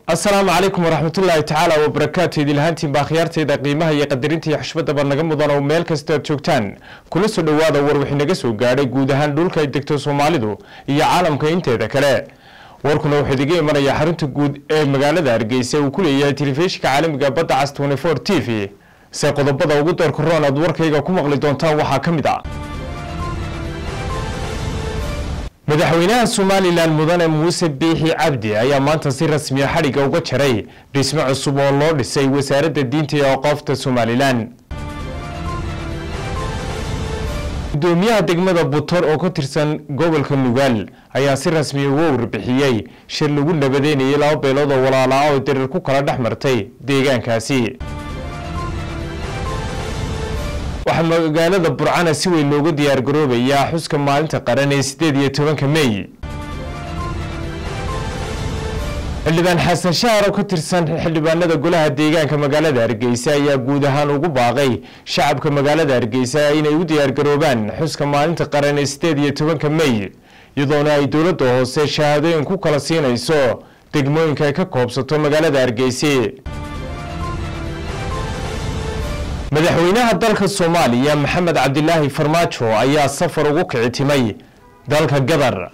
asalaamu calaykum waraxmatullaahi tacaala wabarakaatu idilhaantiin baa khiyaartayda qiimaha iyo qadarinta iyo xushmadaba naga mudan oo meel kasta aad joogtaan kula soo dhowaada war wixii naga soo gaadhay guud ahaan dhulka ay degto soomaalidu iyo caalamka inteeda kale warkuna wuxuu idiga imanayaa xarunta guud ee magaalada hargeysa uu ku leeyahay telefishinka caalamiga badda cas t v se qodobada ugu doorka roon aad warkayga ku maqli doontaan waxaa ka mid a madaxweynaha somalilan mudane muuse biixi cabdi ayaa maanta si rasmiya xadhigga uga jaray dhismo cusub oo loo dhisay wasaaradda diinta iyo aqoofta somalilan gudoomiyaha degmada butor oo ka tirsan gobolka nugaal ayaa si rasmiya uga warbixiyey shir lagu nabadeynayay laba beelood oo walaalaa oo darir ku kala dhex martay deegaankaasi waxaa magaalada burcana si weyn loogu diyaargaroobayaa xuska maalinta qaran ee sideed iyo tobanka mey xildhibaan xasan shahar oo ka tirsan xildhibaanada golaha deegaanka magaalada hargeysa ayaa guud ahaan ugu baaqay shacabka magaalada hargeysa inay u diyaargaroobaan xuska maalinta qaran ee sideed iyo tobanka mey iyadoona ay dowladda hoose shahaadooyin ku kala siinayso degmooyinka ay ka koobsato magaalada hargeysa madaxweynaha dalka soomaaliya maxamed cabdilaahi farmaajo ayaa safar ugu kici timay dalka gadar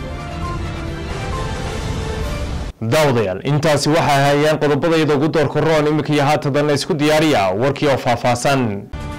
daawadayaal intaasi waxay hayaan qodobadayada ugu doorka roon iminka iyo haatadanna isku diyaariya warkii oo faahfaahsan